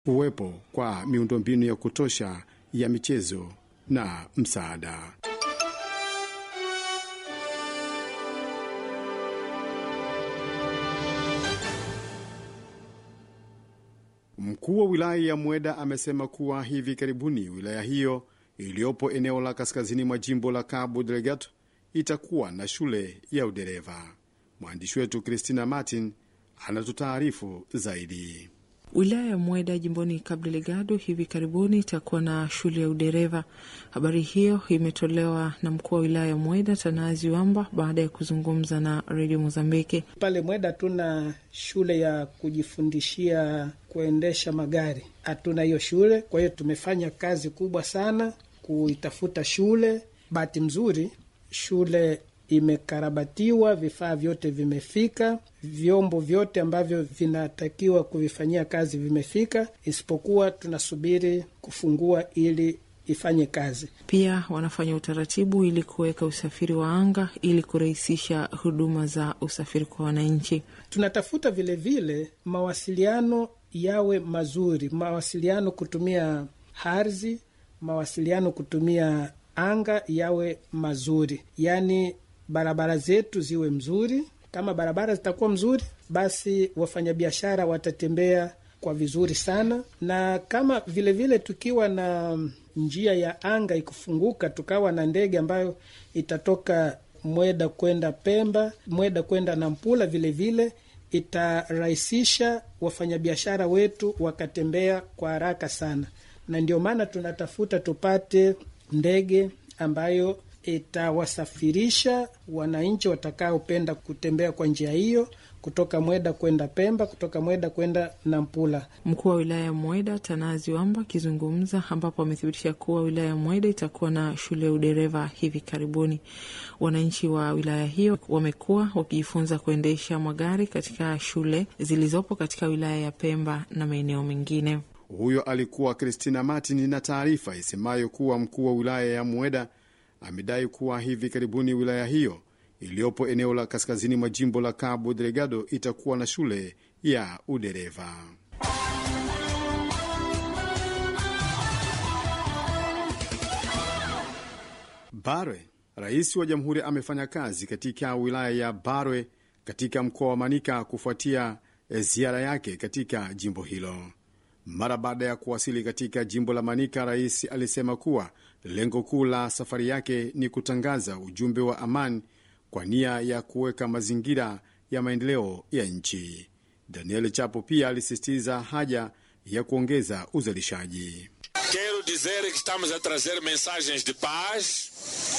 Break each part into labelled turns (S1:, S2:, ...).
S1: uwepo kwa miundombinu ya kutosha ya michezo na msaada. Mkuu wa wilaya ya Mweda amesema kuwa hivi karibuni wilaya hiyo iliyopo eneo la kaskazini mwa jimbo la Cabo Delgado itakuwa na shule ya udereva. Mwandishi wetu Christina Martin anatutaarifu zaidi.
S2: Wilaya ya Mweda jimboni Cabo Delgado hivi karibuni itakuwa na shule ya udereva. Habari hiyo imetolewa na mkuu wa wilaya ya Mweda Tanazi Wamba baada ya kuzungumza na redio Mozambiki.
S3: Pale Mweda hatuna shule ya kujifundishia kuendesha magari, hatuna hiyo shule. Kwa hiyo tumefanya kazi kubwa sana kuitafuta shule. Bahati mzuri shule imekarabatiwa, vifaa vyote vimefika, vyombo vyote ambavyo vinatakiwa kuvifanyia kazi vimefika, isipokuwa tunasubiri kufungua ili ifanye kazi.
S2: Pia wanafanya utaratibu ili kuweka usafiri wa anga ili kurahisisha huduma za usafiri kwa wananchi.
S3: Tunatafuta vilevile vile, mawasiliano yawe mazuri, mawasiliano kutumia ardhi, mawasiliano kutumia anga yawe mazuri, yaani barabara zetu ziwe mzuri. Kama barabara zitakuwa mzuri, basi wafanyabiashara watatembea kwa vizuri sana, na kama vilevile vile tukiwa na njia ya anga ikufunguka, tukawa na ndege ambayo itatoka Mweda kwenda Pemba, Mweda kwenda Nampula, vilevile itarahisisha wafanyabiashara wetu wakatembea kwa haraka sana, na ndio maana tunatafuta tupate ndege ambayo itawasafirisha wananchi watakaopenda kutembea kwa njia hiyo kutoka Mweda kwenda Pemba, kutoka Mweda kwenda Nampula.
S2: Mkuu wa wilaya ya Mweda Tanazi Wamba akizungumza, ambapo amethibitisha kuwa wilaya ya Mweda itakuwa na shule ya udereva hivi karibuni. Wananchi wa wilaya hiyo wamekuwa wakijifunza kuendesha magari katika shule zilizopo katika wilaya ya Pemba na maeneo mengine.
S1: Huyo alikuwa Christina Martin na taarifa isemayo kuwa mkuu wa wilaya ya Mweda amedai kuwa hivi karibuni wilaya hiyo iliyopo eneo la kaskazini mwa jimbo la Cabo Delgado itakuwa na shule ya udereva. Barwe. Rais wa jamhuri amefanya kazi katika wilaya ya Barwe katika mkoa wa Manika kufuatia ziara yake katika jimbo hilo. Mara baada ya kuwasili katika jimbo la Manika, rais alisema kuwa lengo kuu la safari yake ni kutangaza ujumbe wa amani kwa nia ya kuweka mazingira ya maendeleo ya nchi. Daniel Chapo pia alisisitiza haja ya kuongeza uzalishaji.
S4: Quero dizer que estamos a trazer mensagens de paz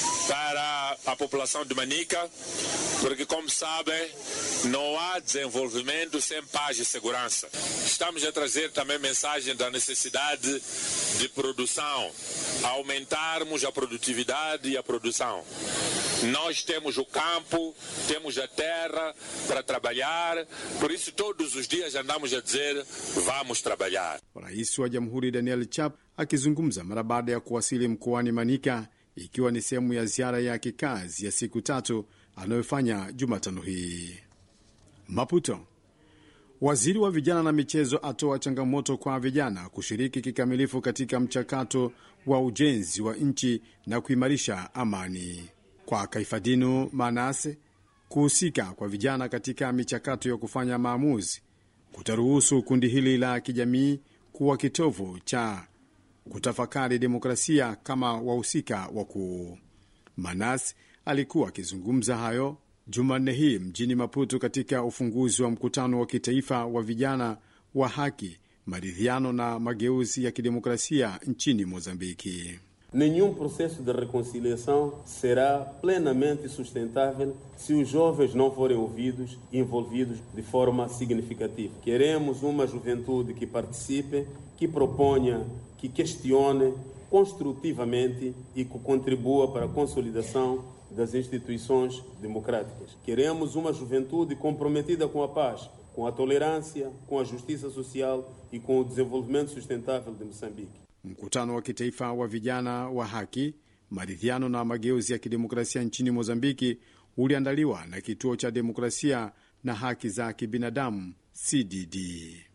S4: para a população de Manica, porque, como sabem, não há desenvolvimento sem paz e segurança. Estamos a trazer também mensagem da necessidade de produção, aumentarmos a produtividade e a produção. Nós temos o campo, temos a terra para trabalhar, por isso todos os dias andamos a dizer vamos trabalhar.
S1: Rais wa Jamhuri Daniel Chap akizungumza mara baada ya kuwasili mkoani Manika, ikiwa ni sehemu ya ziara ya kikazi ya siku tatu anayofanya Jumatano hii. Maputo. Waziri wa vijana na michezo atoa changamoto kwa vijana kushiriki kikamilifu katika mchakato wa ujenzi wa nchi na kuimarisha amani. Kwa Kaifadinu Manase, kuhusika kwa vijana katika michakato ya kufanya maamuzi kutaruhusu kundi hili la kijamii kuwa kitovu cha kutafakari demokrasia kama wahusika wakuu. Manas alikuwa akizungumza hayo Jumanne hii mjini Maputo katika ufunguzi wa mkutano wa kitaifa wa vijana wa haki, maridhiano na mageuzi ya kidemokrasia nchini Mozambiki.
S5: Nenhum processo de reconciliação será plenamente sustentável se os jovens não forem ouvidos e envolvidos de forma significativa. Queremos uma juventude que participe, que proponha, que questione construtivamente e que contribua para a consolidação das instituições democráticas. Queremos uma juventude comprometida com a paz, com a tolerância, com a justiça social e com o desenvolvimento sustentável de Moçambique.
S1: Mkutano wa kitaifa wa vijana wa haki, maridhiano na mageuzi ya kidemokrasia nchini Mozambiki uliandaliwa na kituo cha demokrasia na haki za kibinadamu CDD.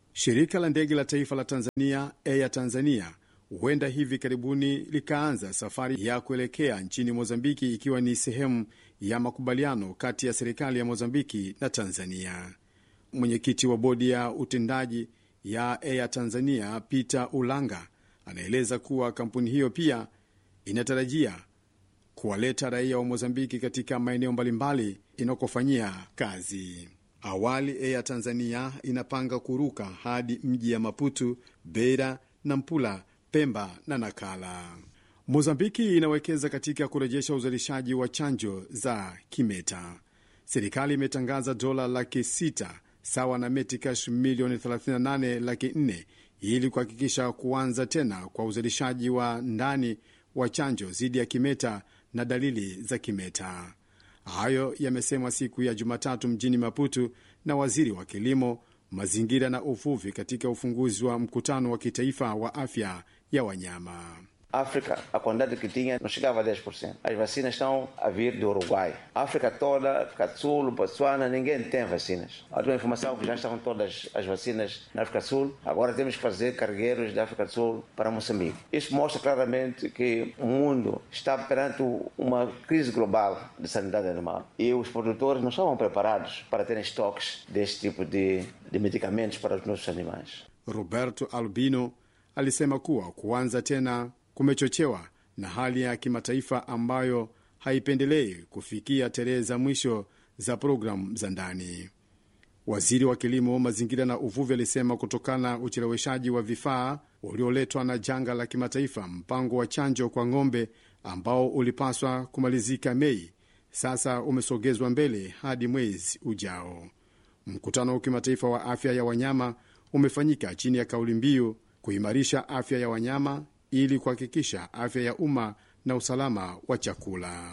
S1: Shirika la ndege la taifa la Tanzania, Air Tanzania, huenda hivi karibuni likaanza safari ya kuelekea nchini Mozambiki, ikiwa ni sehemu ya makubaliano kati ya serikali ya Mozambiki na Tanzania. Mwenyekiti wa bodi ya utendaji ya Air Tanzania, Peter Ulanga, anaeleza kuwa kampuni hiyo pia inatarajia kuwaleta raia wa Mozambiki katika maeneo mbalimbali inakofanyia kazi. Awali Air Tanzania inapanga kuruka hadi mji ya Maputo, Beira, Nampula, Pemba na Nakala. Mozambiki inawekeza katika kurejesha uzalishaji wa chanjo za kimeta. Serikali imetangaza dola laki sita sawa na metikash milioni 38 laki 4 ili kuhakikisha kuanza tena kwa uzalishaji wa ndani wa chanjo dhidi ya kimeta na dalili za kimeta. Hayo yamesemwa siku ya Jumatatu mjini Maputo na waziri wa kilimo, mazingira na uvuvi katika ufunguzi wa mkutano wa kitaifa wa afya ya wanyama.
S6: África, a quantidade que tinha não chegava a 10%. As vacinas estão a vir do Uruguai. A África toda, África do Sul, Botsuana, ninguém tem vacinas. A tua informação que já estavam todas as vacinas na África do Sul, agora temos que fazer cargueiros da África do Sul para Moçambique. Isso mostra claramente que o mundo está perante uma crise global de sanidade animal. E os produtores não estavam preparados para terem estoques deste tipo de, de medicamentos para os nossos animais.
S1: Roberto Albino alisema kuwa kuanza tena kumechochewa na hali ya kimataifa ambayo haipendelei kufikia tarehe za mwisho za programu za ndani. Waziri wa kilimo, mazingira na uvuvi alisema kutokana na ucheleweshaji wa vifaa ulioletwa na janga la kimataifa, mpango wa chanjo kwa ng'ombe ambao ulipaswa kumalizika Mei sasa umesogezwa mbele hadi mwezi ujao. Mkutano wa kimataifa wa afya ya wanyama umefanyika chini ya kauli mbiu kuimarisha afya ya wanyama ili kuhakikisha afya ya umma na usalama wa chakula.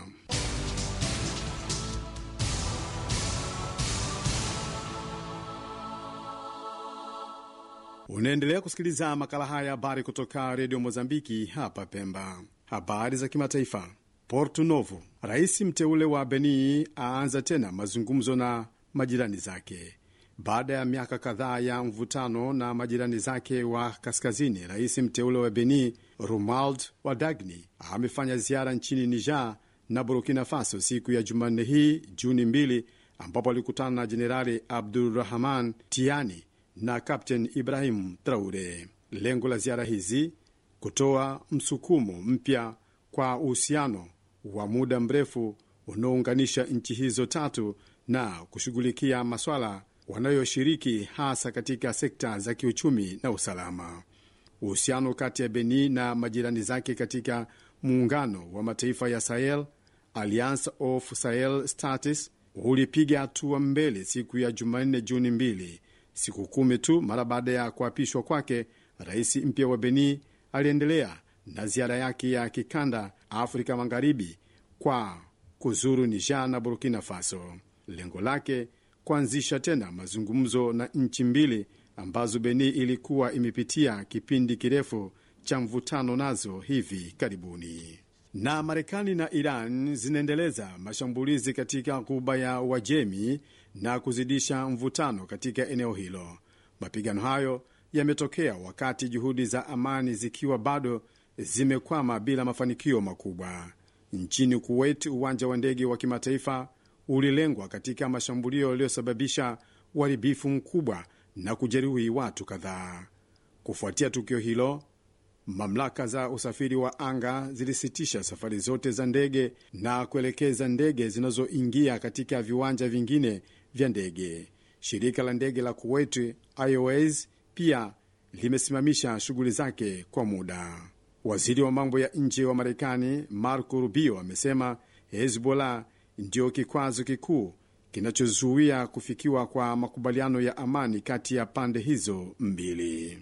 S1: Unaendelea kusikiliza makala haya ya habari kutoka redio Mozambiki hapa Pemba. Habari za kimataifa. Porto Novo, rais mteule wa Beni aanza tena mazungumzo na majirani zake baada ya miaka kadhaa ya mvutano na majirani zake wa kaskazini. Rais mteule wa Beni Romuald Wadagni amefanya ziara nchini Niger na Burkina Faso siku ya Jumanne hii Juni mbili, ambapo alikutana na Jenerali Abdurrahman Tiani na Kapten Ibrahim Traure. Lengo la ziara hizi kutoa msukumo mpya kwa uhusiano wa muda mrefu unaounganisha nchi hizo tatu na kushughulikia maswala wanayoshiriki hasa katika sekta za kiuchumi na usalama. Uhusiano kati ya Beni na majirani zake katika muungano wa mataifa ya Sahel, Alliance of Sahel States, ulipiga hatua mbele siku ya Jumanne, Juni mbili, siku kumi tu mara baada ya kuapishwa kwake. Rais mpya wa Beni aliendelea na ziara yake ya kikanda Afrika Magharibi kwa kuzuru Niger na Burkina Faso. Lengo lake kuanzisha tena mazungumzo na nchi mbili ambazo Beni ilikuwa imepitia kipindi kirefu cha mvutano nazo hivi karibuni. Na Marekani na Iran zinaendeleza mashambulizi katika ghuba ya Uajemi na kuzidisha mvutano katika eneo hilo. Mapigano hayo yametokea wakati juhudi za amani zikiwa bado zimekwama bila mafanikio makubwa. Nchini Kuwait, uwanja wa ndege wa kimataifa ulilengwa katika mashambulio yaliyosababisha uharibifu mkubwa na kujeruhi watu kadhaa. Kufuatia tukio hilo, mamlaka za usafiri wa anga zilisitisha safari zote za ndege na kuelekeza ndege zinazoingia katika viwanja vingine vya ndege. Shirika la ndege la Kuwait Airways pia limesimamisha shughuli zake kwa muda. Waziri wa mambo ya nje wa Marekani Marco Rubio amesema Hezbollah ndio kikwazo kikuu kinachozuia kufikiwa kwa makubaliano ya amani kati ya pande hizo mbili.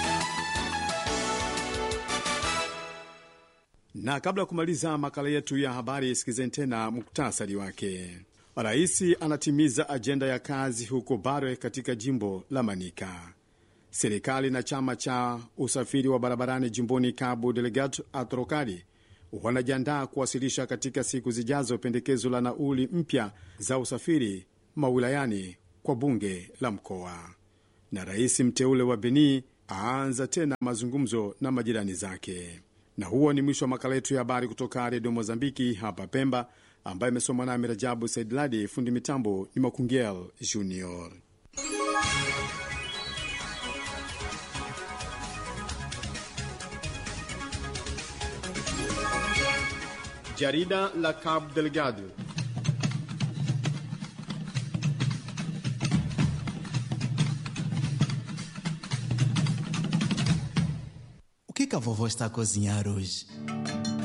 S1: Na kabla ya kumaliza makala yetu ya habari, sikizeni tena muktasari wake. Rais anatimiza ajenda ya kazi huko Bare katika jimbo la Manika. Serikali na chama cha usafiri wa barabarani jimboni Cabo Delgado Atrokali wanajiandaa kuwasilisha katika siku zijazo pendekezo la nauli mpya za usafiri mawilayani kwa bunge la mkoa. na rais mteule wa Benin aanza tena mazungumzo na majirani zake. Na huo ni mwisho wa makala yetu ya habari kutoka Redio Mozambiki hapa Pemba, ambayo imesomwa nami Rajabu Saidladi. Fundi mitambo ni Makungel Junior. Jarida la Cabo Delgado.
S7: O que, que a vovó está a cozinhar hoje?